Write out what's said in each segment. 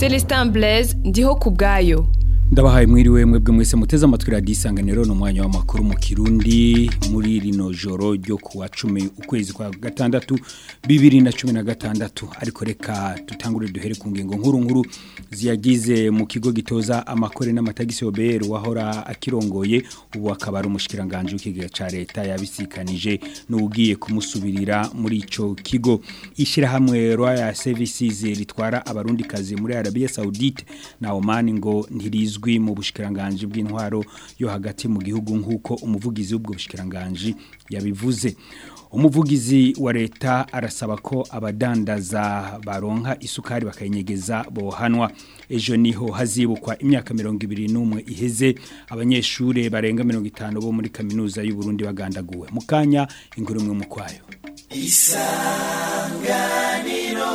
Celestin Blaise ndiho ku bwayo ndabahaye mwiriwe mwebwe mwese muteze amatwi radiyo isanganiro ni umwanya w'amakuru mu kirundi muri rino joro ryo ku wa cumi ukwezi kwa gatandatu bibiri na cumi na gatandatu ariko reka dutangure duhere ku ngingo nkuru nkuru ziyagize mu kigo gitoza amakore n'amatagisi obr wahora akirongoye ubu akaba ari umushikiranganje w'ikigega ca leta yabisikanije n'ugiye kumusubirira muri ico kigo ishirahamwe Royal Services ritwara abarundi kazi muri Arabia Saudite na Oman ngo ntirizo bizwi mu bushikiranganje bw'intwaro yo hagati mu gihugu nk'uko umuvugizi w'ubwo bushikiranganje yabivuze umuvugizi wa leta arasaba ko abadandaza baronka isukari bakayinyegeza bohanwa ejo niho hazibukwa imyaka mirongo ibiri n'umwe iheze abanyeshuri barenga mirongo itanu bo muri kaminuza y'u Burundi bagandaguwe mu kanya inkuru imwe mu kwayo isanganiro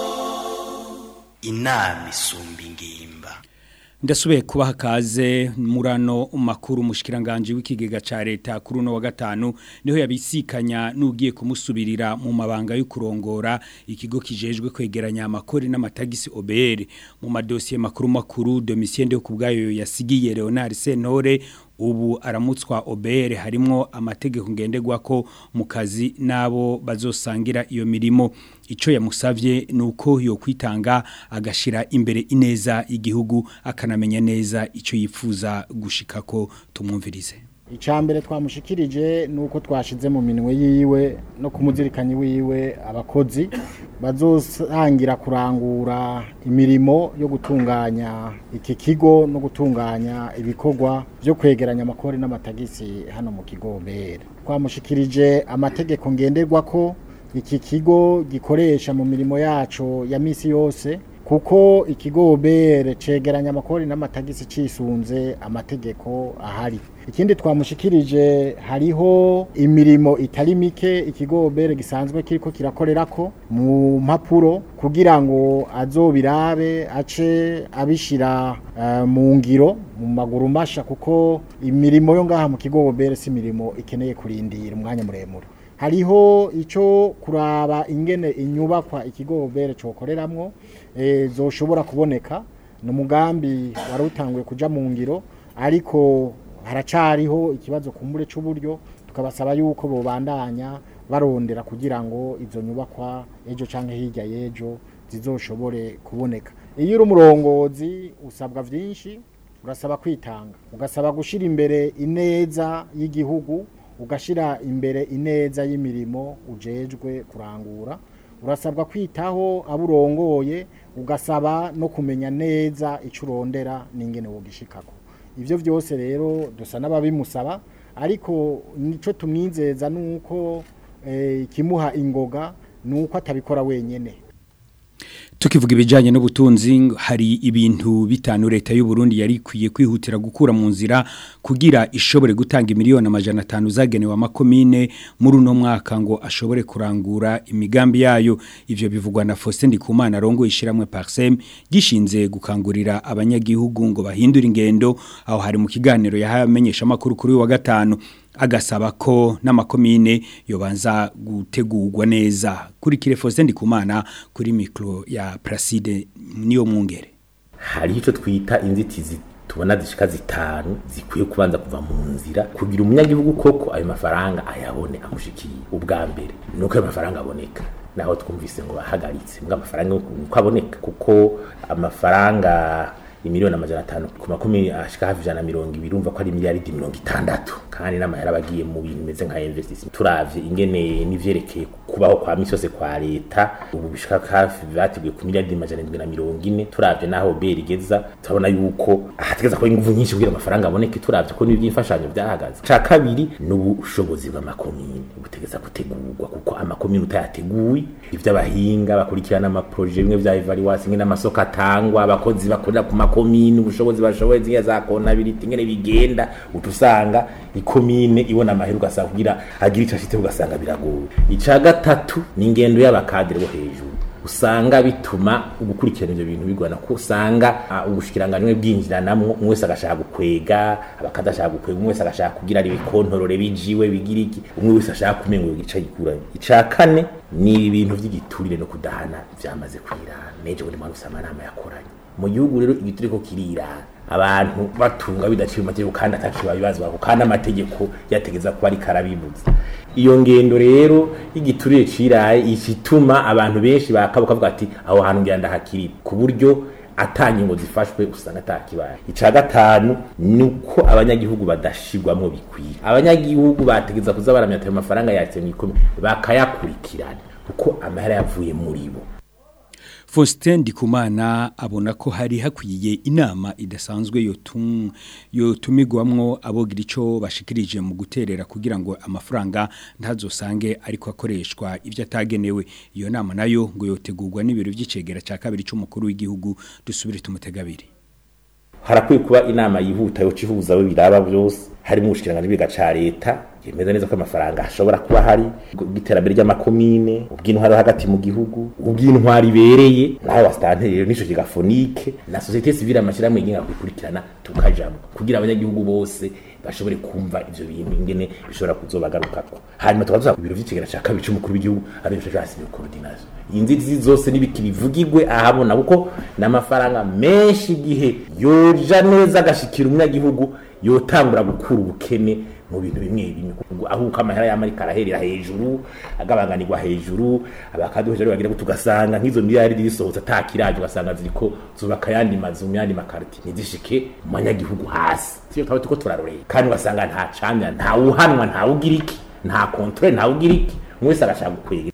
inama isumba ingimba ndasubiye kubaha kaze murano makuru mushikiranganje w'ikigega ca leta kuri uno wa gatanu niho yabisikanya n'ugiye kumusubirira mu mabanga yo kurongora ikigo kijejwe kwegeranya amakori n'amatagisi OBR mu madosiye makuru makuru Domitien de kubgayo yasigiye Leonard Sentore ubu aramutswa OBR harimwo amategeko ngenderwa ko mu kazi nabo bazosangira iyo mirimo ico yamusavye nuko yo kwitanga agashira imbere ineza igihugu akanamenya neza ico yifuza gushikako tumwumvirize icambere twamushikirije nuko twashize mu minwe yiwe no kumuzirikanya wiwe abakozi bazosangira kurangura imirimo yo gutunganya iki kigo no gutunganya ibikorwa byo kwegeranya amakori n'amatagisi hano mu kigo mbere twamushikirije amategeko ngenderwa ko iki kigo gikoresha mu mirimo yacu ya misi yose kuko ikigo bere cegeranya amakori n'amatagisi cisunze amategeko ahari ikindi twamushikirije hariho imirimo itari mike ikigo bere gisanzwe kiriko kirakorerako mu mpapuro kugira ngo azobirabe ace abishira uh, mu ngiro mu maguru masha kuko imirimo yo ngaha mu kigo bere si imirimo ikeneye kurindira umwanya muremure hariho ico kuraba ingene inyubakwa ikigo bere cokoreramwo e, zoshobora kuboneka no mugambi wari utanguye kuja mu ngiro ariko haracariho ikibazo kumbure c'uburyo tukabasaba yuko bobandanya barondera kugira ngo izo nyubakwa ejo canke hirya yejo zizoshobore kuboneka iyo uri umurongozi usabwa vyinshi urasaba kwitanga ugasaba gushira imbere ineza y'igihugu ugashira imbere ineza y'imirimo ujejwe kurangura urasabwa kwitaho aburongoye ugasaba no kumenya neza icyo urondera n'ingene wogishikako ibyo byose rero dusa n'ababimusaba ariko nicyo tumwizeza nuko ikimuha ingoga nuko atabikora wenyine tukivuga ibijyanye n'ubutunzi hari ibintu bitanu leta y'u Burundi yari ikwiye kwihutira gukura mu nzira kugira ishobore gutanga miliyoni amajana atanu zagenewe amakomine muri uno mwaka ngo ashobore kurangura imigambi yayo ivyo bivugwa na Faustin Ndikumana rongo ishiramwe Parsem gishinze gukangurira abanyagihugu ngo bahindure ingendo aho hari mu kiganiro yahamenyesha makuru kuri wa gatanu agasaba ko n'amakomine yobanza gutegurwa neza kuri Kirefose Ndikumana kuri micro ya Placide niyo mwungere hari icyo twita inzitizi tubona zishika zitanu zikwiye kubanza kuva mu nzira kugira umunyagihugu koko ayo mafaranga ayabone amushikiye ubwa mbere nuko ayo mafaranga aboneka naho twumvise ngo bahagaritse mbwa amafaranga uko aboneka kuko amafaranga imiliyoni amajana atanu ku makumi ashika hafi ijana mirongo ibiri urumva ko ari miliyaridi mirongo itandatu kandi n'amahera abagiye mu bintu bimeze nka investissement turavye ingene n'ivyerekeye kubaho kwa misi yose kwa leta ubu bishika hafi bateguye ku miliyaridi amajana indwi na mirongo ine turavye n'aho beri igeza turabona yuko hategeza ko inguvu nyinshi kugira amafaranga aboneke turavye ko n'ivy'imfashanyo vyahagaze ca kabiri n'ubushobozi bw'amakomine butegeza gutegurwa kuko amakomine utayateguye ivy'abahinga bakurikirana amaproje bimwe vya evaluation ingene amasoko atangwa abakozi bakorera ku makomine ubushobozi bashoboye zingene za konability ingene bigenda utusanga ikomine ibona amahera ugasanga kugira agira ico ashitse ugasanga biragoye ica gatatu ni ingendo y'abakadire bo hejuru usanga bituma ugukurikirana ivyo bintu bigwana ko usanga uh, ubushikiranganwe bwinjiranamwo umwe wese agashaka gukwega abakadashaka gukwega umwe wese agashaka kugira ari bikontorore bijiwe bigira iki umwe wese ashaka kumenga igice gikuranye ica kane ni ibintu vy'igiturire no kudahana vyamaze kwirana neje buri mwana usama nama yakoranye mu gihugu rero igiturire ko kirira abantu batunga bidaciye mu mategeko kandi atakiba bibazwa kandi amategeko yategeza kuba ariko arabibuza iyo ngendo rero y'igiturire ciraye ikituma abantu benshi bakabuka bavuga ati aho hantu ngira ndahakiri ku buryo atangingo zifashwe usanga atakibaye ica gatanu nuko abanyagihugu badashirwamwo bikwiye abanyagihugu bategeza kuza baramya ayo mafaranga yatse mu ikome bakayakurikirana kuko amahera yavuye muri bo Faustin Ndikumana abona ko hari hakwiye inama idasanzwe yotum yotumigwamwo abogira ico bashikirije mu guterera kugira ngo amafaranga ntazosange ariko akoreshwa ivyo atagenewe iyo nama nayo ngo yotegurwa n'ibiro vy'icegera ca kabiri c'umukuru w'igihugu dusubire tumutegabiri harakwiye kuba inama yihuta yo cihuza abo biraba byose harimo ubushikiranganje bwiga ca leta yemeza neza ko amafaranga ashobora kuba hari ubw'iterambere ry'amakomine ubw'intwari hagati mu gihugu ubw'intwari ibereye nawe wasitanteri rero nico kigafonike na societe civile amashirahamwe yigenga kubikurikirana tukajamo kugira abanyagihugu bose bashobore kumva ivyo bintu ingene bishobora kuzobagarukako hanyuma tukaza ku biro vy'ikigera ca kabiri c'umukuru w'igihugu ari byo cyasi coordination inzitizi zose n'ibiki bivugirwe ahabona kuko n'amafaranga menshi igihe yoja neza agashikira umunyagihugu yotangura gukura ubukene mu bintu bimwe bimwe aho uko amahera y'amarika araherera hejuru agabanganirwa hejuru abakaduheje rero bagira tugasanga nk'izo miliyari zisohotse atakiraje ugasanga ziriko zubaka yandi mazu mu yandi makarti nizishike mu banyagihugu hasi siyo twaba tuko turaroreye kandi ugasanga nta camya nta uhanwa nta ugira iki nta controle nta ugira iki mwese agashaka gukwega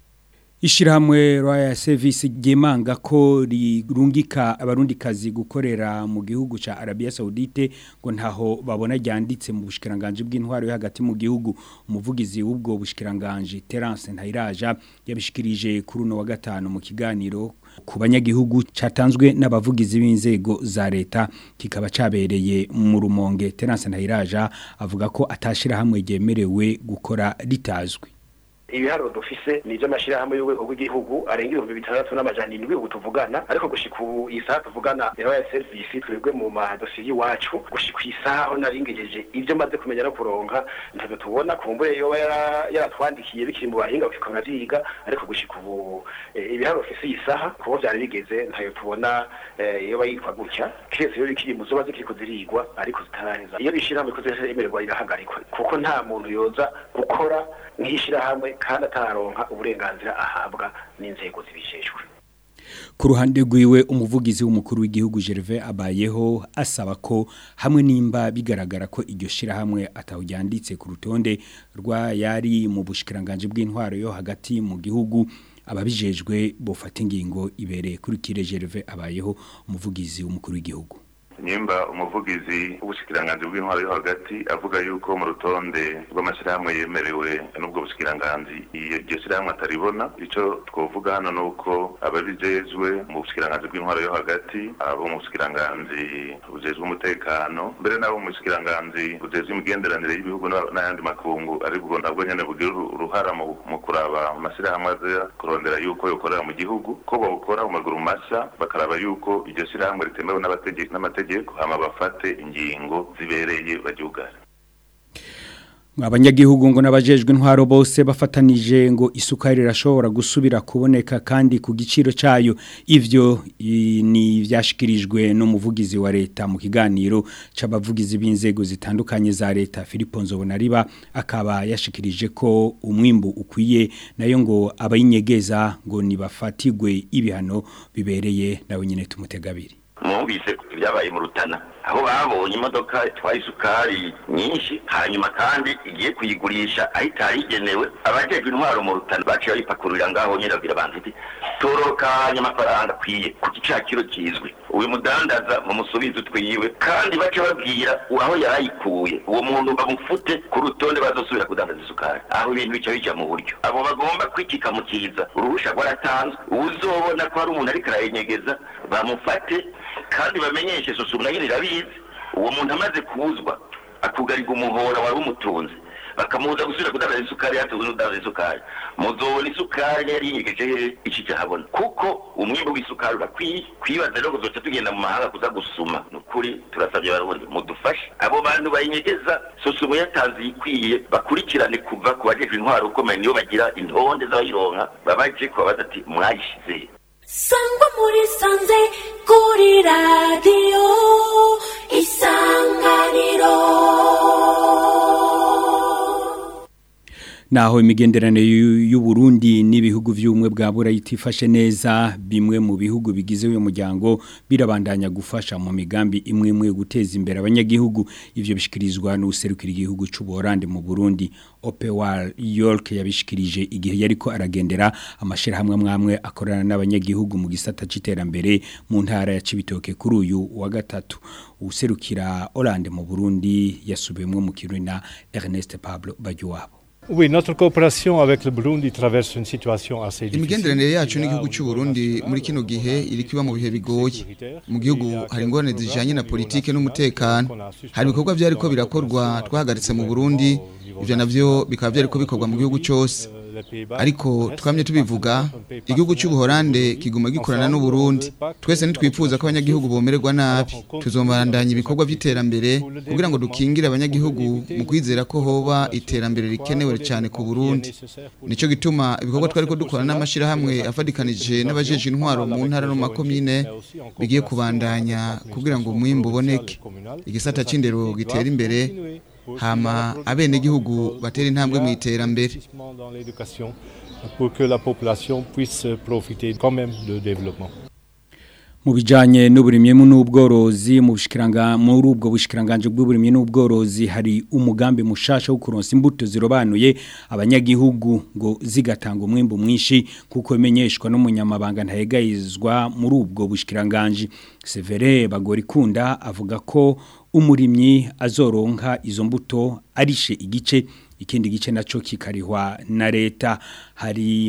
Ishirahamwe Royal Service gemanga ko rirungika abarundikazi gukorera mu gihugu ca Arabia Saudite ngo ntaho babona ryanditse mu bushikiranganje bw'intwaro yo hagati mu gihugu umuvugizi w'ubwo bushikiranganje Terence Ntayiraja yabishikirije kuri uno wa gatanu mu kiganiro ku banyagihugu catanzwe n'abavugizi b'inzego za leta kikaba cabereye mu rumonge Terence Ntayiraja avuga ko atashira hamwe ryemerewe gukora ritazwi ibiharuro dufise ni iby'amashyirahamwe y'urwego rw'igihugu arenga ibihumbi bitandatu n'amajana indwi ubu tuvugana ariko gushika ubu iyi saha tuvugana ya serivisi twebwe mu madosiye y'iwacu gushika isaha aho naringejeje ibyo maze kumenya no kuronka ntabwo tubona kumbure yoba yaratwandikiye bikiri mu bahinga bikora byiga ariko gushika ubu ibiharuro bifise iyi saha kuko byari bigeze ntayo tubona yoba yitwa gutya kiretse iyo bikiri mu zuba zikiri kuzirigwa ariko zitaraheza iyo bishyirahamwe ko ziremererwa irahagarikwa kuko nta muntu yoza gukora nk'ishyirahamwe kandi ataronka uburenganzira ahabwa n'inzego zibishejwe ku ruhande rwiwe umuvugizi w'umukuru w'igihugu Gervais abayeho asaba ko hamwe nimba bigaragara ko iryo shirahamwe atawujyanditse ku rutonde rwa yari mu bushikiranganje bw'intwaro yo hagati mu gihugu ababijejwe bofata ingingo ibereye kuri kire Gervais abayeho umuvugizi w'umukuru w'igihugu nimba umuvugizi w'ubushikiranganje bw'intwaro yo hagati avuga yuko mu rutonde rw'amashyirahamwe yemerewe n'ubwo bushikiranganje iryo shyirahamwe ataribona icyo twovuga hano ni uko ababijejwe mu bushikiranganje bw'intwaro yo hagati abo mu bushikiranganje bujejwe umutekano mbere n'abo mu bushikiranganje bujejwe imigenderanire y'ibihugu n'ayandi makungu aribwo nabwo nyene bugira uruhara mu kuraba amashyirahamwe aza kurondera yuko yokorera mu gihugu ko bawukora mu maguru mashya bakaraba yuko iryo shyirahamwe ritemewe n'amategeko amategeko hama bafate ingingo zibereye baryugara abanyagihugu ngo n'abajejwe intwaro bose bafatanije ngo isukari irashobora gusubira kuboneka kandi ku giciro cyayo ivyo ni byashikirijwe n'umuvugizi wa leta mu kiganiro c'abavugizi b'inzego zitandukanye za leta Philippe Nzobonariba akaba yashikirije ko umwimbu ukwiye nayo ngo abayinyegeza ngo nibafatigwe ibihano bibereye nawe nyine tumutegabiri mwumvise ibyabaye mu rutana aho babonye imodoka itwaye isukari nyinshi hanyuma kandi igiye kuyigurisha aho itarigenewe abajejwe intwaro mu rutana baciye bayipakururira ngaho nyine babwira abantu iti torokanya amafaranga akwiye ku gicakiro kizwi uyu mudandaza mu musubizo twiwe kandi bace babwira aho yarayikuye uwo muntu bamufute ku rutonde bazosubira kudandaza isukari aho ibintu bica bija mu buryo abo bagomba kwikika mu kiza uruhusha rwaratanzwe uzobona ko hari umuntu ariko arayenyegeza bamufate kandi bamenyeshe susumna nyine irabizi uwo muntu amaze kuzwa akugarirwa umuhora wari umutunze bakamuza gusubira kudandaza isukari yatuwe n'udandaza isukari muzobona isukari yari yinyegeje ikija habona kuko umwimbu w'isukari urakwiye kwibaza rero kuzoca tugenda mu mahanga kuza gusuma nukuri turasabye barundi mudufashe abo bantu bayinyegeza susumo yatanze ikwiye bakurikirane kuva ku bajejwe intwaro ukomeye niyo bagira intonde z'abayironka babaje kubabaza ati mwayishize sangwa muri sanze kuri radiyo isanganiro naho imigenderanire y'u Burundi n'ibihugu by'ubumwe bwa Burayi itifashe neza bimwe mu bihugu bigize uyu muryango birabandanya gufasha mu migambi imwe imwe guteza imbere abanyagihugu ivyo bishikirizwa n'userukira igihugu cy'u Burundi mu Burundi Opewal York yabishikirije igihe yariko aragendera amashirahamwe amwe akorana n'abanyagihugu mu gisata c'iterambere mu ntara ya Cibitoke kuri uyu wa gatatu userukira Hollande mu Burundi yasubiyemwe mu Kiruna Ernest Pablo Bajuwabo Oui, notre coopération avec le Burundi traverse une situation assez difficile. Imigenderanire yacu n'igihugu cy'u Burundi muri kino gihe iri kiba mu bihe bigoye. Mu gihugu hari ingorane zijanye na politike n'umutekano. Hari ibikorwa byari ko birakorwa twahagaritse mu Burundi, ivyo navyo bikaba byari ko bikorwa mu gihugu cyose. Ariko twamye tubivuga, igihugu cy'u Buholande kiguma gikorana n'u Burundi. Twese nitwifuza ko abanyagihugu bomererwa nabi. Tuzomarandanya ibikorwa by'iterambere kugira ngo dukingire abanyagihugu mu kwizera ko hoba iterambere rikenewe cyane ku Burundi nico gituma ibikorwa twari ko dukora n'amashirahamwe afadikanije n'abajeje intwaro mu ntara no makomine bigiye kubandanya kugira ngo umwimbo uboneke igisata c'indero gitera imbere hama abene gihugu batera intambwe mu iterambere pour que la population puisse profiter quand même de développement mu bijanye n'uburimye n'ubworozi mu bushikiranga muri ubwo bushikiranganje bw'uburimye n'ubworozi hari umugambi mushasha wo kuronsa imbuto zirobanuye abanyagihugu ngo zigatanga umwimbo mwinshi kuko bimenyeshwa n'umunyamabanga ntayegayizwa muri ubwo bushikiranganje Severe Bagorikunda avuga ko umurimyi azoronka izo mbuto arishe igice ikindi gice naco kikarihwa na leta hari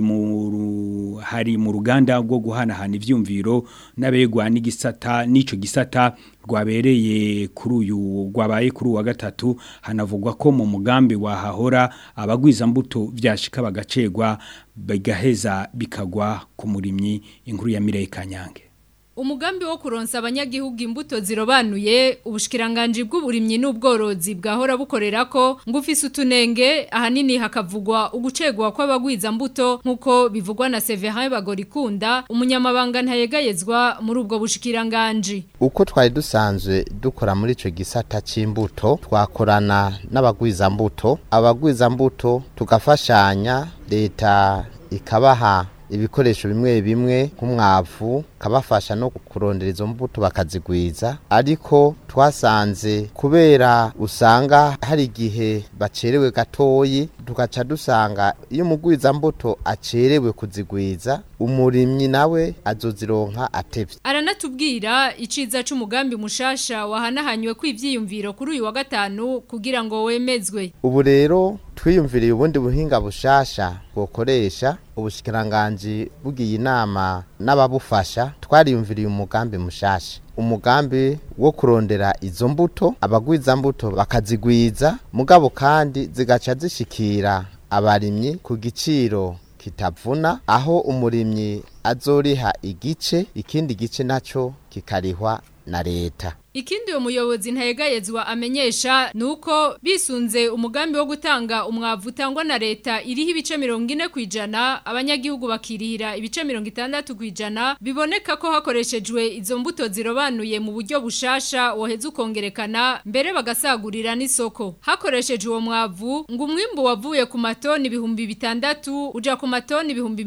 mu hari mu ruganda rwo guhanahana ivyumviro n'abegwa n'igisata n'ico gisata rwabereye kuri uyu rwabaye kuri wa gatatu hanavugwa ko mu mugambi wahahora abagwiza mbuto vyashika bagacegwa bigaheza bikagwa ku murimyi inkuru ya Mireye Kanyange Umugambi wo kuronsa abanyagihugu imbuto zirobanuye ubushikiranganje bw'uburimyi n'ubworozi bwahora bukorera ko ngufise utunenge ahanini hakavugwa ugucegwa kw'abagwiza mbuto nkuko bivugwa na Severin Bagorikunda umunyamabanga ntayegayezwa muri ubwo bushikiranganje uko twari dusanzwe dukora muri ico gisata c'imbuto twakorana n'abagwiza mbuto abagwiza mbuto tugafashanya leta ikabaha ibikoresho bimwe bimwe nk'umwavu kabafasha no kurondera izo mbuto bakazigwiza ariko twasanze kubera usanga hari igihe bacerewe gatoyi tugaca dusanga iyo umugwiza mbuto acerewe kuzigwiza umurimyi nawe azozironka atevye aranatubwira iciza c'umugambi mushasha wahanahanywe kw'ivyiyumviro kuri uyu wa gatanu kugira ngo wemezwe ubu rero twiyumviriye ubundi buhinga bushasha bwokoresha ubushikiranganje bugiye inama n'ababufasha twariyumviriye umugambi mushasha umugambi wo kurondera izo mbuto abagwiza mbuto bakazigwiza mugabo kandi zigaca zishikira abarimyi ku giciro kitavuna aho umurimyi azoriha igice ikindi gice naco kikarihwa na leta Ikindi uwo muyobozi ntayegayezwa amenyesha nuko bisunze umugambi wo gutanga umwavu utangwa na leta iriho ibice 40 kwijana abanyagihugu bakirihira ibice 60 kwijana biboneka ko hakoreshejwe izo mbuto zirobanuye mu buryo bushasha woheza ukongerekana mbere bagasagurira n'isoko hakoreshejwe uwo mwavu ngo umwimbu wavuye ku matoni ibihumbi bitandatu uja ku matoni ibihumbi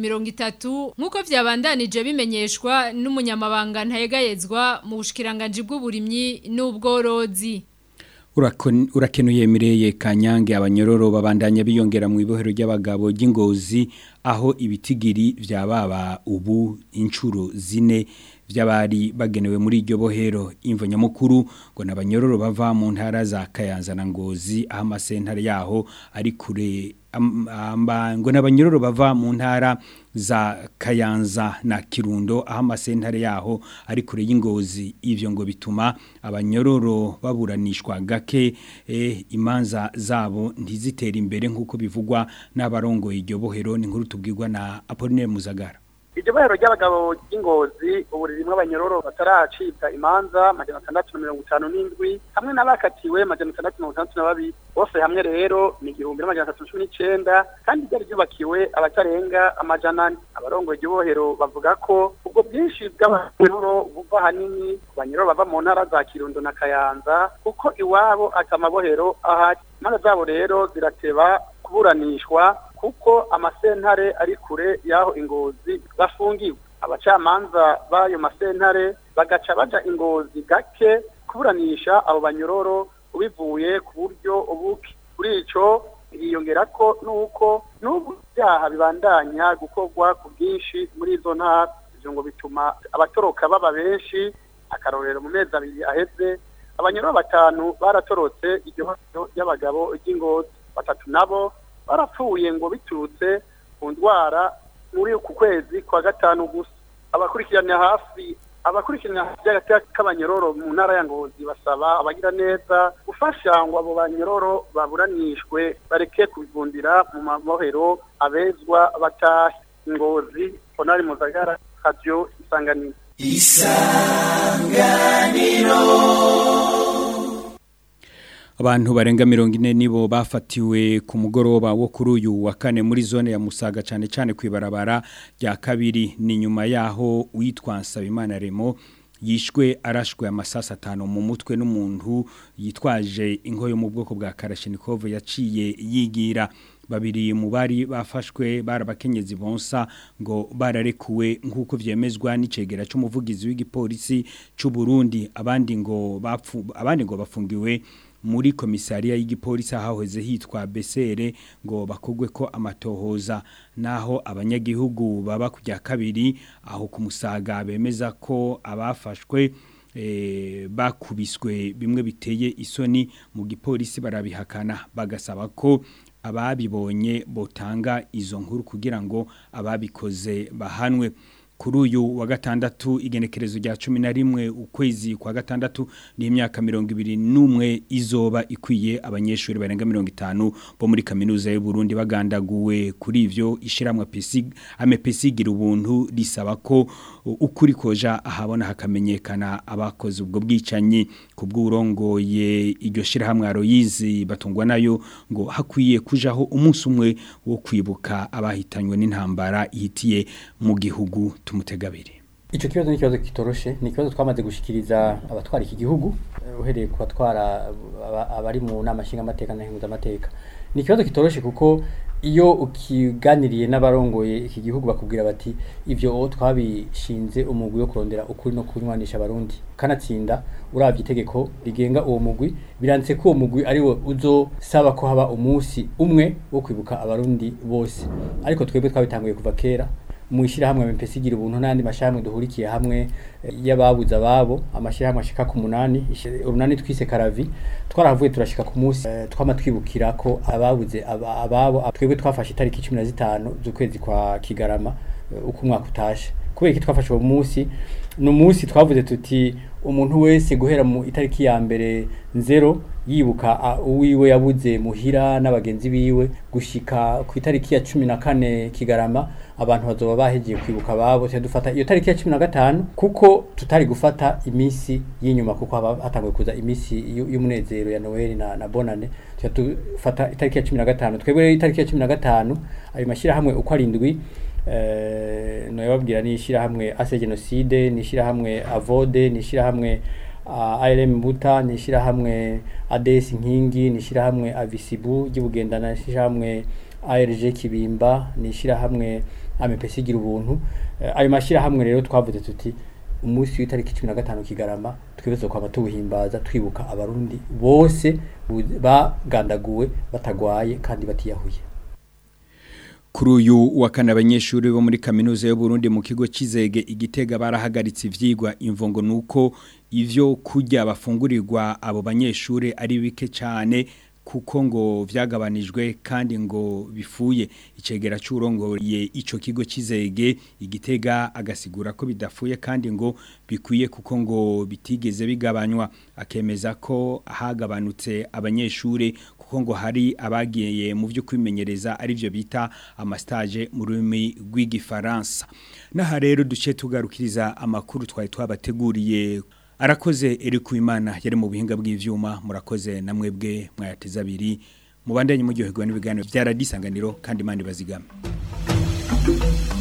30 nkuko vyabandanije bimenyeshwa n'umunyamabanga ntayegayezwa mu bushikiranganje bw'uburimyi n'ubworozi urakenuye mireye kanyange abanyororo babandanya biyongera mu ibohero ry'abagabo ry'ingozi aho ibitigiri byababa ubu inshuro zine by'abari bagenewe muri iryo bohero imvo nyamukuru ngo nabanyororo bava mu ntara za Kayanza na Ngozi aho amasentare yaho ari kure ngo n'abanyororo bava mu ntara za Kayanza na Kirundo aho amasentare yaho ari kure y'ingozi ivyo ngo bituma abanyororo baburanishwa gake eh, imanza zabo ntizitera imbere nk'uko bivugwa n'abarongo iryo bohero ni nkuru tubwirwa na Apollinaire Muzagara iryo bohero ry'abagabo ry'ingozi ubu ririmo abanyororo bataracibwa imanza majana atandatu na mirongo itanu n'indwi hamwe n'abakatiwe majana atandatu na mirongo itandatu na babiri bose hamwe rero ni igihumbi n'amajana atatu na cumi n'icenda kandi ryari ryubakiwe abatarenga amajana ane abarongoye iryo bohero bavuga ko ubwo bwinshi bw'abanyororo buva ahanini ku banyororo bava mu ntara za kirundo na kayanza kuko iwabo ati amabohero ahari imanza zabo rero zirateba kuburanishwa kuko amasentare ari kure y'aho ingozi bafungiwe abacamanza b'ayo masentare bagaca baja ingozi gake kuburanisha abo banyororo ubivuye ku buryo ubuke kuri ico hiyongera ko nuko n'ubu byaha bibandanya gukorwa ku bwinshi muri izo ntara ivyo ngo bituma abatoroka baba benshi akarorero mu mezi abiri aheze abanyororo batanu baratorotse iryo bohero ry'abagabo ry'ingozi batatu nabo barapfuye ngo biturutse ku ndwara muri uku kwezi kwa gatanu gusa abakurikirana hafi abakurikirana by'agateka k'abanyororo mu ntara ya ngozi basaba abagira neza gufasha ngo abo banyororo baburanishwe bareke kubivundira mu mabohero abezwa batahe ngozi honari muzagara radio isanganiro Abantu barenga mirongo ine nibo bafatiwe ku mugoroba wo kuri uyu wa kane muri zone ya Musaga cyane cyane kwibarabara rya kabiri ni nyuma yaho witwa Nsabimana Remo yishwe arashwe amasasa atanu mu mutwe n'umuntu yitwaje inko yo mu bwoko bwa Kalashnikov yaciye yigira babiri mu bari bafashwe barabakenyezi bonsa ngo bararekuwe nk'uko vyemezwa n'icegera c'umuvugizi w'igipolisi c'u Burundi abandi ngo bapfu abandi ngo bafungiwe muri komisariya y'igipolisi haheze hitwa Besere ngo bakogwe ko amatohoza naho abanyagihugu baba kujya kabiri aho kumusaga bemeza ko abafashwe eh, bakubiswe bimwe biteye isoni mu gipolisi barabihakana bagasaba ko ababibonye botanga izo nkuru kugira ngo ababikoze bahanwe kuri uyu wa gatandatu igenekerezo rya cumi na rimwe ukwezi kwa gatandatu ni imyaka mirongo ibiri n'umwe izoba ikwiye abanyeshuri barenga mirongo itanu bo muri kaminuza y'u Burundi bagandaguwe kuri ivyo ishiramwa amepesi gira ubuntu risaba ko ukuri koja ahabona hakamenyekana abakoze ubwo bwicanyi ku bw'urongoye iryo shirahamwe Aloyizi batungwa nayo ngo hakwiye kujaho umunsi umwe wo kwibuka abahitanywe n'intambara ihitiye mu gihugu tumutegabiri Ico kibazo ni kibazo kitoroshe ni kibazo twamaze gushikiriza abatwara iki gihugu uhereye ku batwara abari mu nama nshinga amateka na hinguza amateka ni kibazo kitoroshe kuko iyo ukiganiriye n'abarongoye iki gihugu bakubwira bati ivyo twabishinze umugwi wo kurondera ukuri no kunywanisha abarundi kanatsinda uravye itegeko rigenga uwo mugwi biranditse ko uwo mugwi ari wo uzosaba ko haba umunsi umwe wo kwibuka abarundi bose ariko twebwe twabitanguye kuva kera mu ishyirahamwe MPC gira ubuntu n'andi mashyirahamwe duhurikiye hamwe y'ababuze ababo amashyirahamwe ashika ku munani urunani twise karavi twarahavuye turashika ku munsi twama twibukira ko ababuze ababo twebwe twafashe itariki cumi na zitanu z'ukwezi kwa kigarama uko umwaka utashe kubera iki twafashe uwo munsi ni umunsi twavuze tuti umuntu wese guhera mu itariki ya mbere nzero yibuka uwiwe yabuze muhira n'abagenzi biwe gushika ku itariki ya cumi na kane kigarama abantu bazoba bahegeye kwibuka ababo dufata iyo tariki ya cumi na gatanu kuko tutari gufata iminsi y'inyuma kuko hatanguye kuza iminsi y'umunezero ya noel na, na bonane dufata itariki ya cumi na gatanu twebwe rero itariki ya cumi na gatanu ayo mashyirahamwe uko arindwi eh no yababwira ni ishirahamwe ase genocide ni ishirahamwe avode ni ishirahamwe uh, ALM Mbuta ni ishirahamwe ADS Nkingi ni ishirahamwe Avisibu gibugendana ni ishirahamwe ARG Kibimba ni ishirahamwe AMPC gira ubuntu uh, ayo mashirahamwe rero twavuze tuti umunsi w'itariki 15 kigarama twibeze kwa batuhimbaza twibuka abarundi bose bagandaguwe batagwaye kandi batiyahuye kuri uyu wa kane abanyeshuri bo muri kaminuza y'u Burundi mu kigo cy'izege igitega barahagaritse ivyigwa imvongo nuko ivyo kurya bafungurirwa abo banyeshuri ari bike cyane kuko ngo vyagabanijwe kandi ngo bifuye icegera cy'urongoye ico kigo cy'izege igitega agasigura ko bidafuye kandi ngo bikwiye kuko ngo bitigeze bigabanywa akemeza ko hagabanutse abanyeshuri kuko ngo hari abagiye mu byo kwimenyereza ari byo bita amastage mu rurimi rw'igifaransa n'aha rero duce tugarukiriza amakuru twari twabateguriye arakoze eri ku imana yari mu buhinga bw'ivyuma murakoze na mwebwe mwayateza abiri mubandanye muryoherwa n'ibiganiro bya radisanganiro kandi imana ibazigame